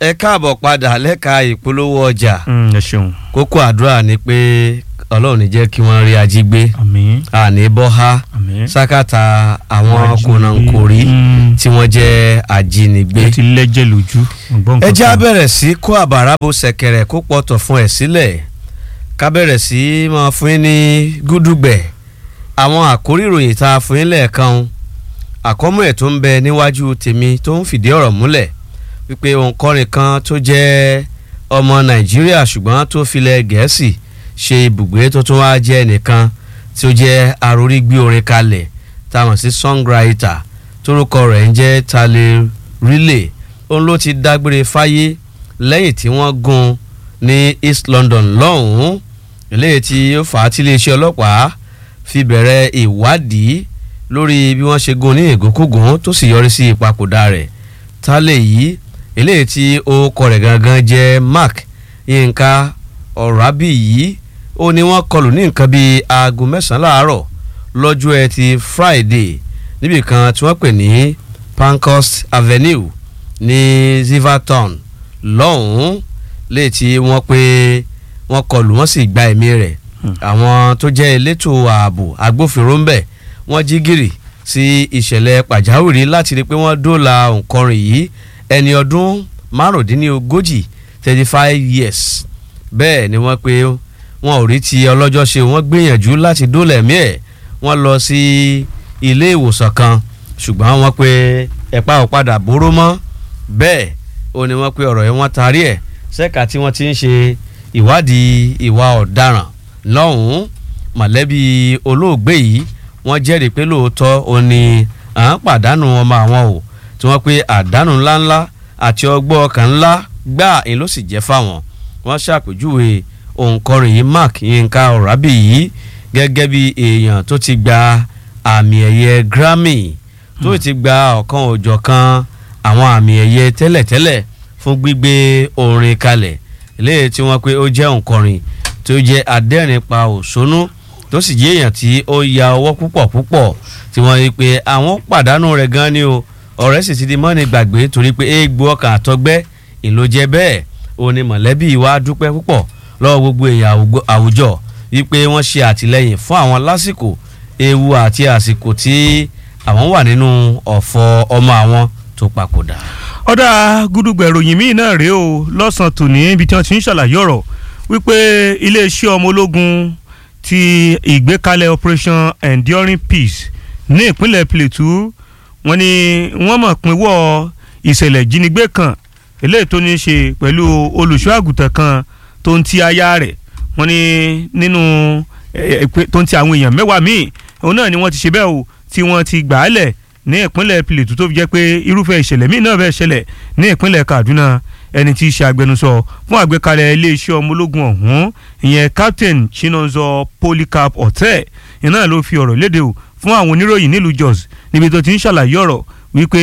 ẹ káàbọ̀ padà lẹ́ka ìpolówó ọjà ẹ ṣeun kókó àdúrà ni pé ọlọ́run ní jẹ́ kí wọ́n rí ají gbé àmín àní bọ́há àmín sákàtà àwọn Ajínigbé. kònàkòrí Mm. tí wọ́n jẹ́ ajínigbé. ẹ ti lẹ́jẹ̀ lójú ọgbọ́n ẹ já kankan. bẹ̀rẹ̀ sí kó àbàrà bo ṣẹ̀kẹ̀rẹ̀ kó pọ̀tọ̀ fún ẹ̀ sílẹ̀ ká bẹ̀rẹ̀ sí máa fún yín ní gúdúgbẹ̀ àwọn àkórí ìròyìn tá a fún yín lẹ́ẹ̀kan àkọ́mọ́ ẹ̀ tó ń bẹ níwájú tèmi tó ń fìdí ọ̀rọ̀ múlẹ̀ wípé òǹkọrin kan tó jẹ́ ọmọ nàìjíríà ṣùgbọ́n tó filẹ̀ gẹ̀ẹ́sì ṣe ibùgbé tó tún wá jẹ́ nìkan tí ó jẹ́ arórí gbé orin kalẹ̀ tá a mọ̀ sí songwriter tórúkọ rẹ̀ ń jẹ́ Tale Riley òun ló ti dágbére fáyé lẹ́yìn tí wọ́n gún ní East London lọ́hùn-ún eléyìí tí ó fà á tí iléeṣẹ́ ọlọ́pàá fi bẹ̀rẹ̀ ìwádìí lórí bí wọ́n ṣe gún ní ìgúnkúgún tó sì yọrí sí ìpapòdà rẹ̀ Tale yìí eléyìí tí orúkọ rẹ̀ gangan jẹ́ Mark Yínká Ọ̀rábì yìí ó ní wọ́n kọlù ní nǹkan bíi aago mẹ́sàn-án láàárọ̀ lọ́jọ́ ẹtì Friday níbi kan tí wọ́n pè ní Pankhurst Avenue ní Ziverton lọ́hùn-ún léè tí wọ́n pé wọ́n kọlù wọ́n sì gba ẹ̀mí rẹ̀ àwọn tó jẹ́ elétò ààbò agbófinró ń bẹ̀ wọ́n jí gìrì sí ìṣẹ̀lẹ̀ pàjáwìrì láti rí i pé wọ́n dóòlà òǹkọrin yìí ẹni ọdún márùndínlógójì thirty five years bẹ́ẹ̀ ni wọ́n pé wọn ò rí ti ọlọ́jọ́ ṣe wọ́n gbìyànjú láti dóòlà ẹ̀mí ẹ̀ wọ́n lọ sí ilé ìwòsàn kan ṣùgbọ́n wọ́n pé ẹ̀pá ò padà bóró mọ́ bẹ́ẹ̀ ó ní wọ́n pé ọ̀rọ̀ yẹn wọ́n tarí ẹ̀ ṣẹ́ka tí wọ́n ti ń ṣe ìwádìí ìwà ọ̀daràn lọ́hùn-ún mọ̀lẹ́bí olóògbé yìí wọ́n jẹ́rìí pé lóòótọ́ ó ní à ń pàdánù ọmọ àwọn o tí wọ́n pé àdánù ńláńlá àti ọgbọ́n ọkàn ńlá gbáà ń ló sì jẹ́ fáwọn wọ́n ṣàpèjúwe òǹkọrin yìí Mark Yínká Ọ̀rábì yìí gẹ́gẹ́ bí èèyàn tó ti gba àmì ẹ̀yẹ Grammy tó ti gba ọ̀kan òjọ̀kan àwọn àmì ẹ̀yẹ tẹ́lẹ̀tẹ́lẹ̀ fún gbígbé orin kalẹ̀ léyìí tí wọ́n pé ó jẹ́ òǹkọrin tó jẹ́ adẹ́rìn pa òṣónú tó sì jẹ́ èèyàn tí ó ya ọwọ́ púpọ̀ púpọ̀ tí wọ́n rí pé àwọn pàdánù rẹ̀ gan ni o ọ̀rẹ́ sì ti di mọ́ni gbàgbé torí pé eégbó ọkàn àtọgbẹ́ ìlò jẹ́ bẹ́ẹ̀ ó ní mọ̀lẹ́bí wa dúpẹ́ púpọ̀ lọ́wọ́ gbogbo èèyàn àwùjọ wípé wọ́n ṣe àtìlẹ́yìn fún àwọn lásìkò ewu àti àsìkò tí àwọn wà nínú ọ̀fọ̀ ọmọ àwọn tó papòdà. ọ̀dà gúdúgbẹ̀ ròyìn míì náà rèé o lọ́sàn-án tòní ibi tí wọ́n ti ń ṣàlàyé ọ̀rọ̀ wípé iléeṣẹ́ ọmọ ológun ti ìgbékalẹ̀ operation enduring peace ní ìpínlẹ̀ Plateau wọ́n ní wọ́n mọ̀ pínwọ́ ìṣẹ̀lẹ̀ ìjínigbé kan eléyìí tó ní í ṣe pẹ̀lú olùṣọ́ àgùntàn kan tó ń ti aya rẹ̀ wọ́n ní nínú tó ń ti àwọn èèyàn mẹ́wàá míì òun náà ni wọ́n ti ṣe bẹ́ẹ̀ o tí wọ́n ti gbà á lẹ̀ ní ìpínlẹ̀ Plateau tó fi jẹ́ pé irúfẹ́ ìṣẹ̀lẹ̀ míì náà fẹ́ ṣẹlẹ̀ ní ìpínlẹ̀ Kaduna ẹni tí í ṣe agbẹnusọ fún àgbékalẹ̀ iléeṣẹ́ ọmọ ológun ọ̀hún ìyẹn Captain Chinonso Polycarp Otte iná ló fi ọ̀rọ̀ léde o fún àwọn oníròyìn nílùú Jos níbi tó ti ń ṣàlàyé ọ̀rọ̀ wípé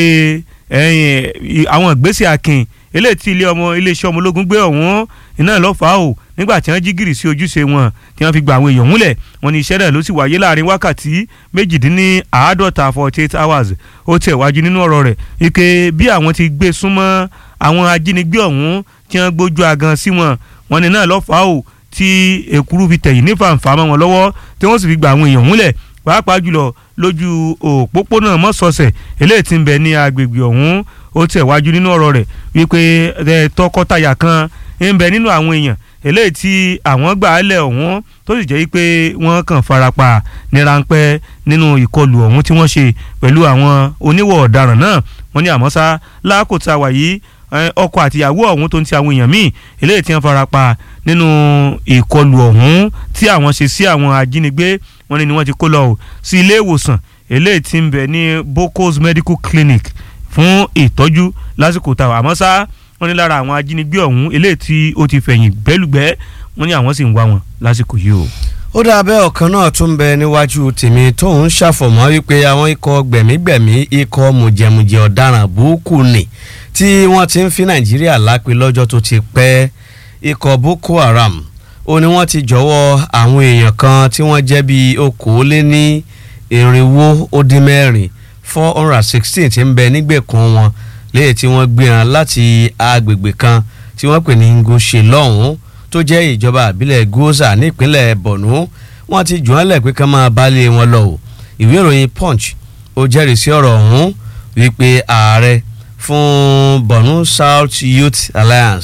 àwọn ìgbésẹ̀ akin eléyìí tí ilé ọmọ iléeṣẹ́ ọmọ ológun gbé ọ̀hún iná ló fà á o nígbà tí wọ́n jí gìrì sí ojúṣe wọn tí wọ́n fi gba àwọn èèyàn múlẹ̀ wọ́n ní iṣẹ́ náà ló sì wáyé láàrin wákàtí méjìdínláàádọ́ta forty eight hours ó tẹ̀ wájú nínú ọ̀rọ̀ rẹ̀ wípé bí àwọn ti gbé súnmọ́ àwọn ajínigbé ọ̀hún tí wọ́n gbójú agan sí wọn wọ́n ní náà ló fà á o tí èkúrú fi tẹ̀yìn ní fàǹfà mọ́ wọn lọ́wọ́ tí wọ́n sì fi gba àwọn èèyàn múlẹ̀ pàápàá jùlọ lójú òpópónà mọ́sọ̀ọ̀sẹ̀ eléyìí tí ń bẹ ní agbègbè ọ̀hún ó tẹ̀ wájú nínú ọ̀rọ̀ rẹ̀ wípé tọkọtaya kan ń bẹ nínú àwọn èèyàn eléyìí tí àwọn gbà á lẹ̀ ọ̀hún tó sì jẹ́ pé wọ́n kàn farapa ní ráńpẹ́ nínú ìkọlù ọ̀hún tí wọ́n ṣe pẹ̀lú àwọn oníwọ̀ ọ̀daràn náà wọ́n ní àmọ́ sá lákòótá wà yìí ọkọ àtìyàwó ọ̀hún tó ń ti àwọn èèyàn míì eléyìí tí wọ́n farapa nínú ìkọlù ọ̀hún tí àwọn ṣe sí àwọn ajínigbé wọ́n ní ni wọ́n ti kó lọ sí ilé ìwòsàn eléyìí tí ń bẹ ní Bocos Medical Clinic fún ìtọ́jú lásìkò táwọn àmọ́ sá wọ́n ní lára àwọn ajínigbé ọ̀hún eléyìí tí ó ti fẹ̀yìn gbẹ́lùgbẹ́ wọ́n ní àwọn sì ń wá wọn lásìkò yìí o. ó dà bẹ́ẹ̀ ọ̀kan náà tún bẹ níwájú tèmi tóun ṣàfọ̀mọ́ wípé àwọn ikọ̀ gbẹ̀mígbẹ̀mí ikọ̀ mùjẹ̀mùjẹ̀ ọ̀daràn burúkú ni tí wọ́n ti ń fi Nàìjíríà lápè lọ́jọ́ tó ti pẹ́ ikọ̀ Boko Haram ó ní wọ́n ti jọ̀wọ́ àwọn èèyàn kan tí wọ́n jẹ́ bíi okòóléní irinwó ó dín mẹ́rin four hundred and sixteen ti ń bẹ nígbèkùn wọn léyìí tí wọ́n gbé hàn láti agbègbè kan tí wọ́n pè ní ngoshe lọ́hùn-ún tó jẹ́ ìjọba àbílẹ̀ goza nípínlẹ̀ borno wọ́n ti jù wọ́n lẹ̀ pé ká máa bálé wọn lọ o ìwé ìròyìn punch ó jẹ́rìí sí ọ̀rọ̀ ọ̀hún wípé ààrẹ fún borno south youth alliance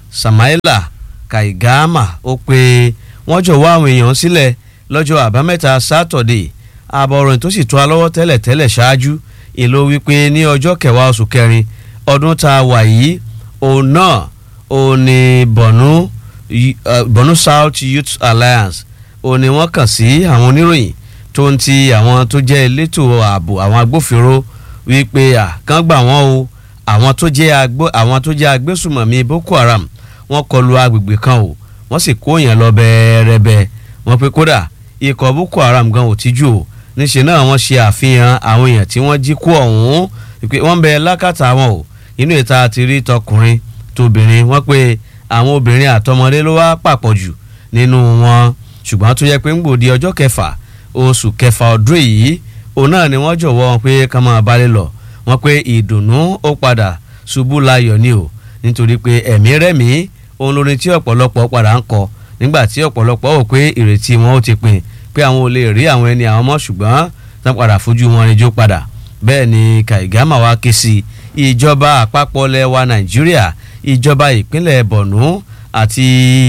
samaila kaigama ó pé wọ́n jọ̀wọ́ àwọn èèyàn sílẹ̀ lọ́jọ́ àbámẹ́ta sátọ̀dé àbọ̀ròyìn tó sì tó a lọ́wọ́ tẹ́lẹ̀ tẹ́lẹ̀ ṣáájú ìlò wípé ní ọjọ́ kẹwàá oṣù kẹrin ọdún tá a wà yìí òun náà òun ni borno borno south youth alliance òun ni wọ́n kàn sí àwọn oníròyìn tó ń ti àwọn tó jẹ́ elétò ààbò àwọn agbófinró wípé àkàn gbà wọ́n o àwọn tó jẹ́ agbó àwọn tó jẹ́ agbésùmọ̀mí boko haram wọ́n kọlu agbègbè kan o wọ́n sì kó yẹn lọ bẹ́ẹ̀rẹ́bẹ́ wọ́n pe kódà ikọ̀ boko haram gan ò tíjú o níṣẹ́ náà wọ́n ṣe àfihàn àwọn èèyàn tí wọ́n jí kó ọ̀hún pé wọ́n bẹ lákàtà wọn o inú ìta ti rí tọkùnrin tóbìnrin wọ́n pe àwọn obìnrin àtọmọdé ló wá pàpọ̀ jù nínú wọn ṣùgbọ́n tó yẹ pé ń gbòde ọjọ́ kẹfà oṣù kẹfà ọdún yìí òun náà ni wọ́n jọ̀wọ́ wọn pé ká máa balẹ̀ lọ wọ́n pé ìdùnnú ó padà ṣubú layọ̀ ni o nítorí pé ẹ̀mí rẹ̀mí òun lórin tí ọ̀pọ̀lọpọ̀ padà ń kọ nígbà tí ọ̀pọ̀lọpọ̀ wò pé ìrètí wọn ó ti pin pé àwọn ò lè rí àwọn ẹni àwọn mọ́ ṣùgbọ́n tán padà fojú wọn rìnjó padà bẹ́ẹ̀ ni Kaigama wá ké sí ìjọba àpapọ̀ lẹ́wà Nàìjíríà ìjọba ìpínlẹ̀ Borno àti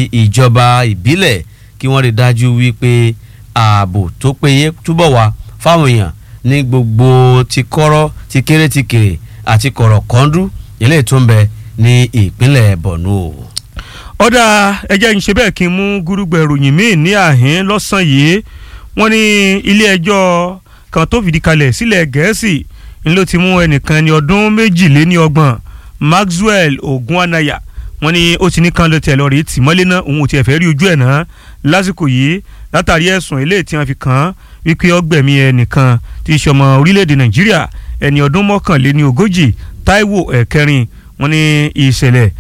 ìjọba ìbílẹ̀ kí wọ́n rí dájú wípé ààbò tó péye túbọ̀ wà fáwọn èèyàn ní gbogbo ti kọ́rọ́ ti kéré ti kéré àti kọ̀rọ̀ kọ́ńdú eléyìí tó ń bẹ ní ìpínlẹ̀ Borno. ọ̀dà ẹjẹ́ ń ṣe bẹ́ẹ̀ kí n mú gúrúgbẹ̀ ròyìn míì ní àhín lọ́sàn yìí wọ́n ní ilé ẹjọ́ kan tó fìdí kalẹ̀ sílẹ̀ gẹ̀ẹ́sì ń ló ti mú ẹnìkan ní ọdún méjìléníọgbọ̀n Maxwell Ogunanaya wọ́n ní ó ti ní kan ló tẹ̀ lọ rí tìmọ́lé náà òun ò tiẹ̀ fẹ́ rí ojú ẹ̀ náà lásìkò yìí látàrí ẹ̀sùn eléyìí tí wọ́n fi kàn án wípé ọgbẹ̀mí ẹnìkan tí í ṣọmọ orílẹ̀-èdè Nàìjíríà ẹni ọdún mọ́kànléní ogójì Táíwò ẹ̀kẹrin wọ́n ní ìṣẹ̀lẹ̀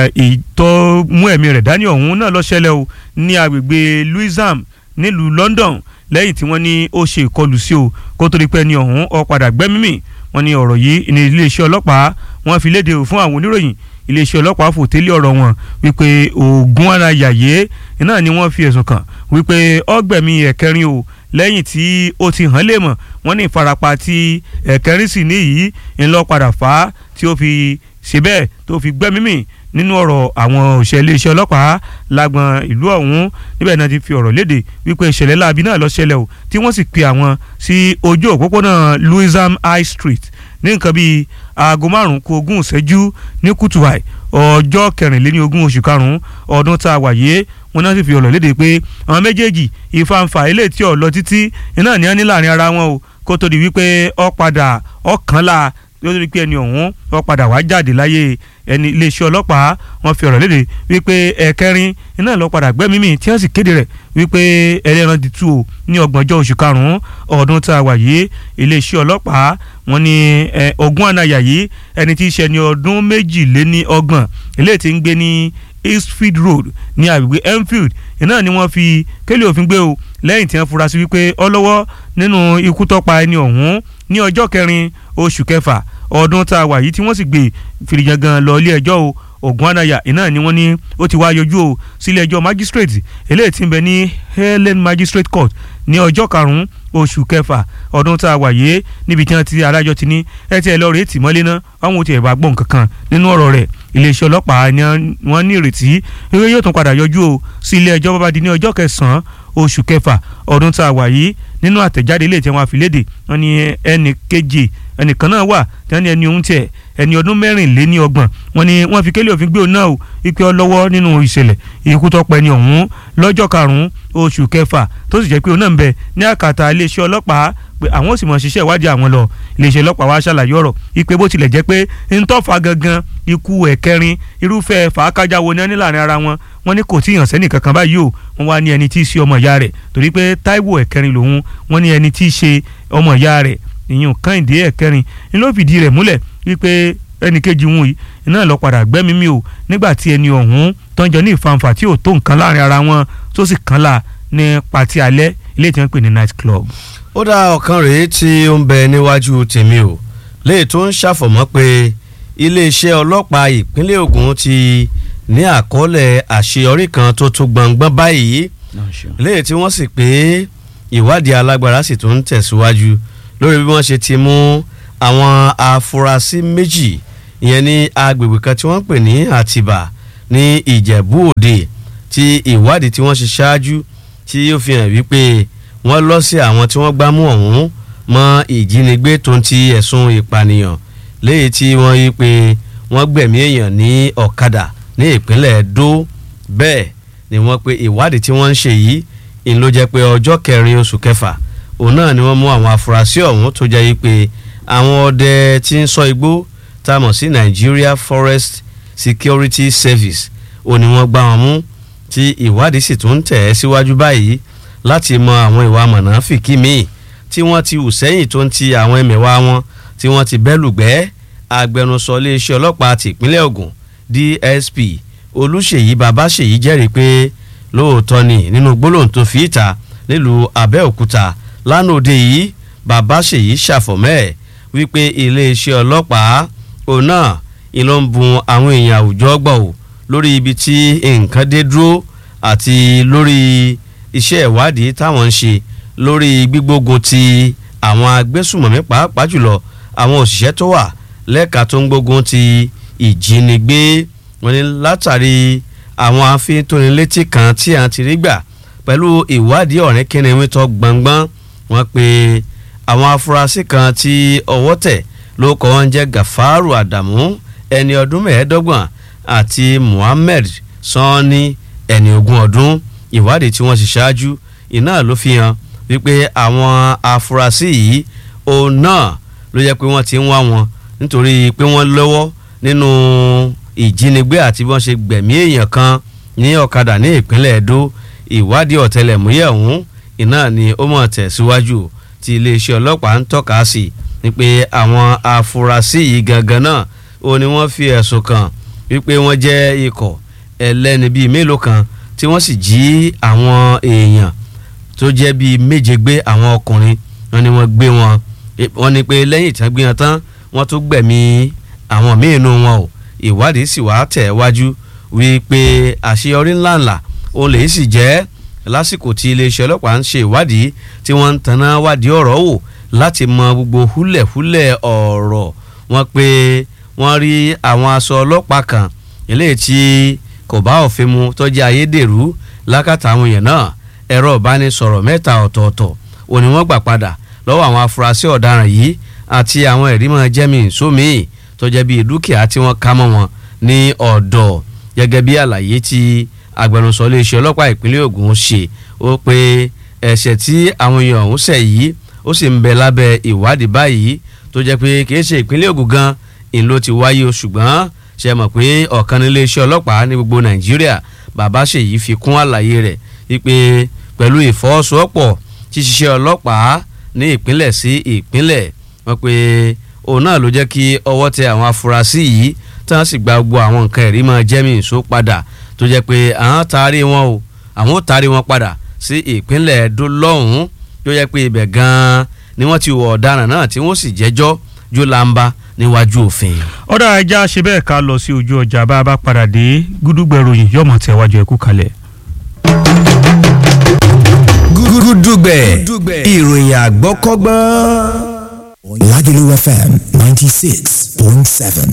ìtọ́ mú ẹ̀mí rẹ̀ dání ọ̀hún náà ló ṣẹlẹ̀ o ní agbègbè Louisam nílùú London lẹ́yìn tí wọ́n ní ó ṣe ìkọlù sí o kó tó di pé ẹni ọ̀hún ó padà gbẹ́mímì wọ́n ní ọ̀rọ̀ yìí ní iléeṣẹ́ ọlọ́pàá wọ́n fi léde fún àwọn oníròyìn iléeṣẹ́ ọlọ́pàá fòtélé ọ̀rọ̀ wọn wípé Ògúnàyàyé náà ni wọ́n fi ẹ̀sùn kàn wípé ọgbẹ̀mí ẹ̀kẹrin o lẹ́yìn tí ó ti hàn lè mọ̀ wọ́n ní ìfarapa tí ẹ̀kẹrin sì ní yìí ńlọ padà fà á tí ó fi ṣe bẹ́ẹ̀ tó fi gbẹ́mímì nínú ọ̀rọ̀ àwọn òṣìṣẹ́ iléeṣẹ́ ọlọ́pàá lágbọn ìlú ọ̀hún níbẹ̀ náà ti fi ọ̀rọ̀ léde wípé ìṣẹ̀lẹ̀ láabi náà ló ṣẹlẹ̀ o tí wọ́n sì pe àwọn sí ojú òpópónà Louisam High Street ní nǹkan bíi aago márùn-ún kù ogún ìṣẹ́jú ní kùtùwàì ọjọ́ kẹrìnléní ogún oṣù karùn-ún ọdún tá a wà yé wọn náà sì fi ọ̀rọ̀ léde pé àwọn méjèèjì ìfanfà ilé tí ò lọ títí iná ní á ní láàrin ara wọn o kó tó di wípé ó padà ọ̀kànlá lórí pé ẹni ọ̀hún wọ́n padà wá jáde láyé ẹni iléeṣẹ́ ọlọ́pàá wọ́n fi ọ̀rọ̀ léde wípé ẹ̀kẹrin iná lọ padà gbẹ́mímì tí wọ́n sì kéde rẹ̀ wípé ẹlẹ́ran ti tú o ní ọgbọ̀njọ́ oṣù karùn-ún ọdún tá a wà yìí iléeṣẹ́ ọlọ́pàá wọ́n ní Ògúnàyà yìí ẹni tí í ṣe ní ọdún méjìléní ọgbọ̀n eléyìí tí ń gbé ní Eastfield Road ní agbègbè Enfield iná ni wọ́n fi kélé òfin gbé o lẹ́yìn tí wọ́n fura sí wípé ọlọ́wọ́ nínú ikú tọ́pa ẹni ọ̀hún ní ọjọ́ kẹrin oṣù kẹfà ọdún tá a wà yìí tí wọ́n sì gbé fìrìjàngàn lọ ilé ẹjọ́ o Ògúnàyà iná ni wọ́n ní ó ti wá yọjú o sílé ẹjọ́ magistrate eléyìí tí ń bẹ ní Helen Magistrate Court ní ọjọ́ karùn-ún oṣù kẹfà ọdún tá a wà yìí níbi tí wọ́n ti adájọ́ ti ní ẹ ti ẹ lọ rèé tì mọ́lé náà àwọn ò tiẹ̀ bá gbọ́ nǹkan kan nínú ọ̀rọ̀ rẹ̀ iléeṣẹ́ ọlọ́pàá ni wọ́n ní ìrètí wípé yóò tún padà yọjú o sí ilé ẹjọ́ bábá di ní ọjọ́ kẹsàn-án oṣù kẹfà ọdún tá a wà yìí nínú àtẹ̀jáde ilé tí wọ́n fi léde wọ́n ní ẹnì keje ẹnìkan náà wà tí wọ́n ní ẹni ohun tiẹ̀ ẹni ọdún mẹ́rìnléní ọgbọ̀n wọ́n ní wọ́n fi kélé òfin gbé òun náà o ipe ọlọ́wọ́ nínú ìṣẹ̀lẹ̀ ikú tó pẹ́ ni ọ̀hún lọ́jọ́ karùn-ún oṣù kẹfà tó sì jẹ́ pé òun náà ń bẹ ní àkàtà iléeṣẹ́ ọlọ́pàá pé àwọn ò sì mọ̀ ṣiṣẹ́ ìwádìí àwọn lọ iléeṣẹ́ ọlọ́pàá wa ṣàlàyé ọ̀rọ̀ ipe bó tilẹ̀ jẹ́ pé ntọ́fà gangan ikú ẹ̀kẹrin irúfẹ́ fàákájà wo ni wọ́n ní láàrin ara wọn wọ́n ní kò tí ì hàn sẹ́nì kankan báyìí o wọ́n wá ní ẹni tí í ṣe ọmọ ìyá rẹ̀ torí pé Táíwò ẹ̀kẹrin lòun wọ́n ní ẹni tí í ṣe ọmọ ìyá rẹ̀ ìyún Kẹ́hìndé ẹ̀kẹrin ni ló fìdí rẹ̀ múlẹ̀ wípé ẹnì kejì wọn yìí iná lọ padà gbẹ́mí mi o nígbà tí ẹni ọ̀hún tọ́jọ́ ní ìfanfà tí ò tó nǹkan láàrin ara wọn tó sì kàn la ní pàtí alẹ́ ilé tí wọ́n pè ní night club. ó dá ọ̀kan rèé tí ó ń bẹ níwájú tèmi o léè tó ń ṣàfọ̀mọ́ pé iléeṣẹ́ ọlọ́pàá ìpínlẹ̀ Ògùn ti ní àkọọ́lẹ̀ àṣeyọrí kan tó tó gbọ̀ngbọ́n báyìí léyìí tí wọ́n sì pé ìwádìí alágbára sì tún ń tẹ̀síwájú lórí bí wọ́n ṣe ti mú àwọn afurasí méjì ìyẹn ní agbègbè kan tí wọ́n ń pè ní Àtìbà ní Ìjẹ̀bú Òde tí ìwádìí tí wọ́n ṣe ṣáájú tí ó fi hàn wípé wọ́n lọ sí àwọn tí wọ́n gbámú ọ̀hún mọ́ ìjínigbé tó ń ti ẹ̀sùn ìpànìyàn léyìí tí wọ́n yí pé wọ́n gbẹ̀mí èèyàn ní ọ̀kadà ní ìpínlẹ̀ Ẹdó bẹ́ẹ̀ ni wọ́n pe ìwádìí tí wọ́n ń ṣe yìí ìn ló jẹ́ pé ọjọ́ kẹrin oṣù kẹfà òun náà ni wọ́n mú àwọn afurasí ọ̀hún tó jẹ́ yí pé àwọn ọdẹ tí ń ṣọ́ igbó tá a mọ̀ sí Nigeria Forest Security Service òun ni wọ́n gbá wọn mú tí ìwádìí sì tún ń tẹ̀ ẹ́ síwájú báyìí láti mọ àwọn ìwà mọ̀nàfìkì míì tí wọ́n ti hù sẹ́yìn tó ń ti àwọn ẹ̀mẹ̀wá wọn tí wọ́n ti bẹ́lùgbẹ́ agbẹnusọ iléeṣẹ́ ọlọ́pàá tìpínlẹ̀ Ògùn DSP Olúṣèyí Babáṣèyí jẹ́rìí pé lóòótọ́ ni nínú gbólóhùn tó fi ìta nílùú Abẹ́òkúta lánàá òde yìí Babáṣèyí ṣàfọ̀mẹ́ wípé iléeṣẹ́ ọlọ́pàá òun náà ìlọ ń bun àwọn èèyàn àwùjọ gbọ̀ ò lórí ibi tí nǹkan dé dúró àti lórí iṣẹ́ ìwádìí táwọn ń ṣe lórí gbígbógun ti àwọn agbésùmọ̀mí pàápàá jùlọ àwọn òṣìṣẹ́ tó wà lẹ́ka tó ń gbógun ti ìjínigbé wọn ni látàrí àwọn afintónilétí kan tí a ti rí gbà pẹ̀lú ìwádìí ọ̀rẹ́ kínníwín tó gbọ̀ngbọ́n wọn pé àwọn afurasí kan tí ọwọ́ tẹ̀ ló kọ́ wọn jẹ́ Gafaru Adamu ẹni ọdún mẹ́ẹ̀ẹ́dọ́gbọ̀n àti Muhammed Sanni ẹni ogún ọdún ìwádìí tí wọ́n ṣe ṣáájú iná ló fi hàn wípé àwọn afurasí yìí òun náà ló jẹ́ pé wọ́n ti ń wá wọn nítorí pé wọ́n lọ́wọ́ nínú ìjínigbé àti bí wọ́n ṣe gbẹ̀mí èèyàn kan ní ọ̀kadà ní ìpínlẹ̀ Ẹdó ìwádìí ọ̀tẹlẹ̀múyẹ̀ ọ̀hún iná ni ó mọ̀ tẹ̀síwájú tí iléeṣẹ́ ọlọ́pàá ń tọ́ka sí ni pé àwọn afurasí yìí gangan náà ó ní wọ́n fi ẹ̀sùn kàn wípé wọ́n jẹ́ ikọ̀ ẹlẹ́ni bíi mélòó kan tí wọ́n sì jí àwọn èèyàn tó jẹ́ bíi méje gbé àwọn ọkùnrin wọn ni wọ́n gbé wọn wọ́n ní pé lẹ́yìn tí wọ́n gbé wọn tán wọ́n tún gbẹ̀mí àwọn míín nù wọn o ìwádìí sì wá tẹ̀ wájú wípé àṣeyọrí ńláńlá òun lè sì jẹ́ lásìkò tí iléeṣẹ́ ọlọ́pàá ń ṣe ìwádìí tí wọ́n ń taná wádìí ọ̀rọ̀ wò láti mọ gbogbo húlẹ̀húlẹ̀ ọ̀rọ̀ wọn pé wọ́n rí àwọn aṣọ ọlọ́pàá kan eléyìí tí kò bá òfin mu tó jẹ́ ayédèrú lákàtà àwọn èèyàn náà ẹ̀rọ ìbánisọ̀rọ̀ mẹ́ta ọ̀tọ̀ọ̀tọ̀ òní wọ́n gbà padà lọ́wọ́ àwọn afurasí ọ̀daràn yìí àti àwọn ẹ̀rí máa jẹ́mi sómi tó jẹ́ bíi dúkìá tí wọ́n ká mọ́ wọn ní ọ̀dọ̀ gẹ́gẹ́ bí àlàyé tí agbẹnusọ iléeṣẹ́ ọlọ́pàá ìpínlẹ̀ Ògùn ṣe ó pé ẹ̀ṣẹ̀ tí àwọn èèyàn ọ̀hún ṣẹ̀ yìí ó sì ń bẹ lábẹ́ ìwádìí báyìí tó jẹ́ pé kìí ṣe ìpínlẹ̀ Ògùn gan ìn ló ti wáyé o ṣùgbọ́n ṣe mọ̀ pé ọ̀kan nílé iṣẹ́ ọlọ́pàá ní gbogbo Nàìjíríà bàbá ṣèyí fi kún àlàyé rẹ̀ wípé pẹ̀lú ìfọwọ́sowọ́pọ̀ ṣíṣiṣẹ́ ọlọ́pàá ní ìpínlẹ̀ sí ìpínlẹ̀ wọ́n pé òun náà ló jẹ́ kí ọwọ́ tẹ àwọn afurasí yìí tí wọ́n sì gba gbogbo àwọn nǹkan ẹ̀rí máa jẹ́mi ìṣó padà tó jẹ́ pé àwọn taari wọn o àwọn ò taari wọn padà sí ìpínlẹ̀ Ẹdó lọ́hùn-ún tó jẹ́ pé ibẹ̀ gan-an ni wọ́n ti wọ ọ̀daràn náà tí wọ́n sì jẹ́jọ́ jó lamba níwájú òfin. ọ̀dà ẹja ṣe bẹ́ẹ̀ ká lọ sí ojú ọjà bá a bá padà dé gúdúgbẹ̀ròyìn yọ̀mọ̀ tẹ̀wájú ẹ̀kú kalẹ̀. gúdúgbẹ̀ ìròyìn àgbọ́kọ́gbọ́n. Lagelu FM ninety six point seven.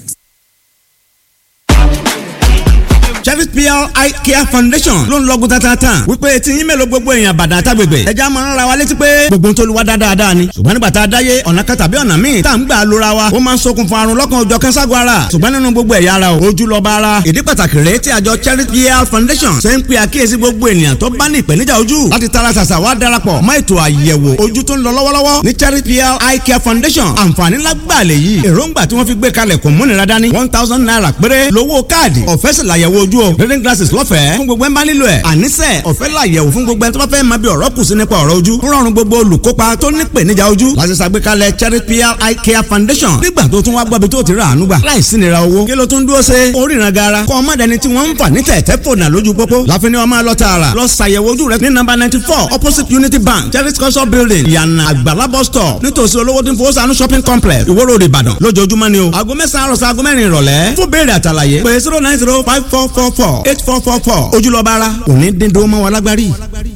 Cherith PR Eye Care Foundation ló ń lọ́gùn tatatan wípé tí yín mélòó gbogbo èèyàn bàdà àtàgbègbè ẹja máa ń ra wa létí pé gbogbo tó lu wa dáadáa ni ṣùgbọ́n nígbà tá a dáyé ọ̀nà kan tàbí ọ̀nà míì tá à ń gbà lóra wa ó máa ń ṣokùnfà àrùn lọ́kàn òjọ̀ kẹ́ńságun ara ṣùgbọ́n nínú gbogbo ẹ̀yà ara o ojú lọ́ba ara ìdí pàtàkì rèé tí àjọ Cherith PR Foundation ṣe ń pe àkíyèsí gbogbo ènìyàn tó bá ní ìpèníjà ojú láti tara ṣàṣà wá darapọ̀ mọ́ ètò àyẹ̀wò ojú tó ń lọ lọ́wọ́lọ́wọ́ ní Cherith PR Eye Care Foundation àǹfààní lágbàlẹ̀ yìí èròǹgbà tí wọ́n fi gbé kalẹ̀ kò múnira dání one thousand naira péré lówó káàdì ọ̀fẹ́ sì làyẹ̀wò ojú ojú o reading glasses lọ́fẹ̀ẹ́ fún gbogbo ẹ̀ bá nílò ẹ̀ àníṣe ọ̀fẹ́ làyẹ̀wò fún gbogbo ẹ̀ tó bá fẹ́ máa bí ọ̀rọ̀ kù sí nípa ọ̀rọ̀ ojú ń rọrùn gbogbo olùkópa tó ní ìpèníjà ojú láti ṣàgbékalẹ̀ charity pr eye care foundation nígbà tó tún wá gbọ́ bí tó ti rà àánú gbà láìsí nira owó kí ló tún dúró ṣe oríran gara kọ́ ọmọ dẹni tí wọ́n ń fà ní tẹ̀tẹ̀ fònà lójú pópó láfi ni wọ́n máa lọ tààrà lọ ṣàyẹ̀wò ojú rẹ ní nọ́mbà ninety four opposite unity bank charity culture building yànnà àgbàlá bus stop nítòsí olówó tí ń fowó sànú shopping complex ìwó road ìbàdàn lójoojúmọ́ ni o aago mẹ́sàn-án àròsọ aago mẹ́rin ìrọ̀lẹ́ fún béèrè àtàlàyé pé zero nine zero five four four four eight four four four ojúlọ́ba ara òní dídó mọ́ wa lágbárí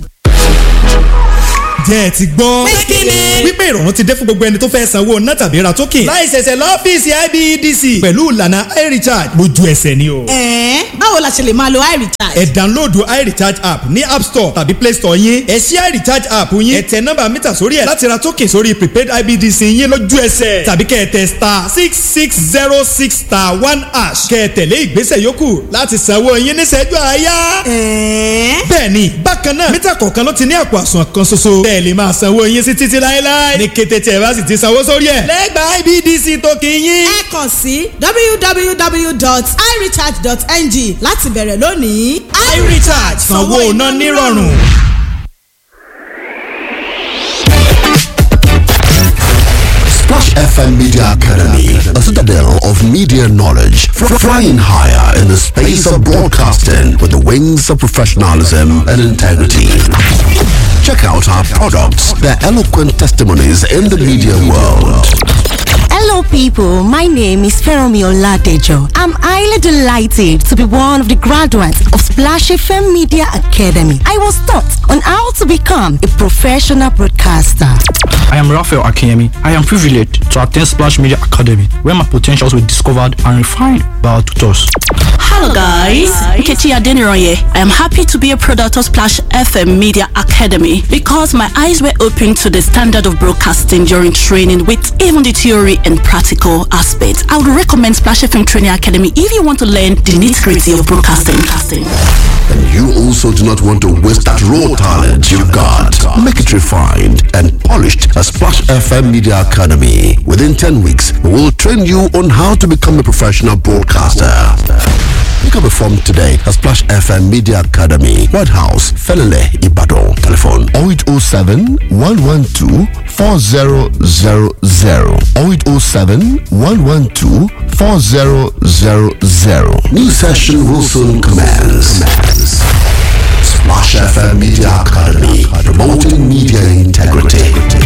jẹ́ ẹ ti gbọ́. Pé kí ni? wípé ìrọ̀rùn ti dé fún gbogbo ẹni tó fẹ́ sanwó ná tàbí ra token. láì ṣẹ̀ṣẹ̀ lọ́fíìsì IBEDC. pẹ̀lú ìlànà iRecharge lójú ẹsẹ̀ ni o. ẹ̀ẹ́n báwo la ṣe lè máa lo iRecharge. ẹ download iRecharge app ní app store tàbí play store yín. ẹ ṣí iRecharge app yín. ẹ tẹ nọ́mbà mítà sórí ẹ̀ láti ra token sórí prepaid IBEDC yín lójú ẹsẹ̀. tàbí kẹ́ ẹ tẹ star six six zero six star one hash. kẹ́ ẹ tẹ̀lé ìgbésẹ̀ yòókù láti sanwó yín níṣẹ́jú àáyá. ẹ̀ẹ́n bẹ́ẹ̀ni bákan náà mítà kọ̀ọ̀kan ló ti ní àpò àsùnwọ̀n kan ṣoṣo. bẹ́ẹ̀ lè máa sanwó yín sí títí láéláé. ní kété tí ẹ bá sì ti sanwó sórí ẹ̀. lẹ́gbàá IBDC tó kì í yín. ẹ kàn sí www.irecharge.ng láti bẹ̀rẹ̀ lónìí. iRecharge sanwó iná nírọ̀rùn. Splash FM Media Academy, a citadel of media knowledge, fr- flying higher in the space of broadcasting with the wings of professionalism and integrity. Check out our products, their eloquent testimonies in the media world. Hello, people. My name is Feromi Oladejo. I'm highly delighted to be one of the graduates of Splash FM Media Academy. I was taught on how to become a professional broadcaster. I am Raphael Akinyemi. I am privileged to attend Splash Media Academy, where my potentials were discovered and refined by our tutors. Hello guys, Nkechi Adeniroye. I am happy to be a product of Splash FM Media Academy because my eyes were opened to the standard of broadcasting during training with even the theory and practical aspects. I would recommend Splash FM Training Academy if you want to learn the nitty-gritty of broadcasting. And you also do not want to waste that raw talent you've got. Make it refined and polished at Splash FM Media Academy. Within 10 weeks, we will train you on how to become a professional broadcaster. Pick up a form today at Splash FM Media Academy, White House, Felele, Ibadan. Telephone 0807 112 4000 0807 112 4000. New session will soon commence. Splash FM Media Academy, promoting media integrity.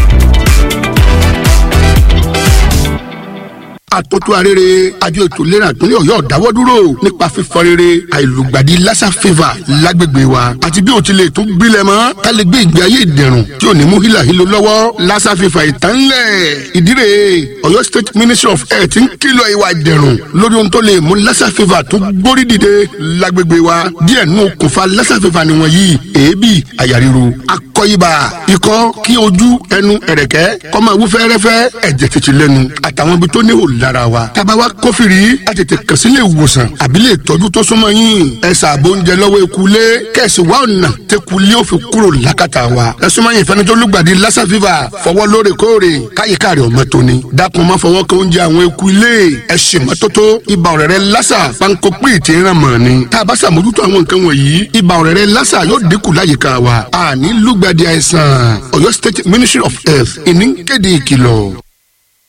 àtótó arére àjọ ètò ìlera ìpínlẹ̀ ọ̀yọ́ dáwọ́ dúró nípa fífọ rere àìlùgbàdì lassa fever lágbègbè wa àti bí o ti lè tún gbilẹ̀ mọ́ ká lè gbé ìgbé ayé ìdẹ̀rùn tí ò ní mú hílàhílo lọ́wọ́ lassa fever ìtànlẹ̀ ìdírè ọ̀yọ́ state ministry of health ń kìlọ̀ ìwà ìdẹ̀rùn lórí ohun tó lè mú lassa fever tó gbórí dìde lágbègbè wa díẹ̀ nù okùnfà lassa fever nìwọ̀n yìí èébì àyà ríro akọ ibà ikọ́ kí ojú ẹnu ẹ̀rẹ̀kẹ́ kó máa wú fẹ́rẹ́fẹ́ ẹ̀jẹ̀ tètè lẹ́nu àtàwọn ibi tó ní òòlù lára wa. tába wa kófìrí a tètè kàn sí ilé ìwòsàn àbí lè tọ́jú tó súnmọ́ yín. ẹ ṣàbò oúnjẹ lọ́wọ́ ekulé kẹ̀sì wa ọ̀nà tẹkulé ó fi kúrò lákàtà wa. ẹ súnmọ́ yín ìfẹ́ni tó lùgbàdì lassa fever fọwọ́ lóòrèkóòrè káyíká rẹ̀ ọmọ tóni. dákun má fọwọ́ kan oúnjẹ àwọn ekulé ẹ ṣe mọ́tótó ibà ọ̀rẹ́rẹ́ lassa panko pé ìtì ìran mọ̀ ni. tá a bá ṣàmójútó àwọn nǹkan wọ̀nyí ibà ọ̀rẹ́rẹ́ lassa yóò dínkù láyìíká wa. àní lùgbàdì àìsàn Ọ̀yọ́ State Ministry of Health ìní kéde ìkìlọ̀.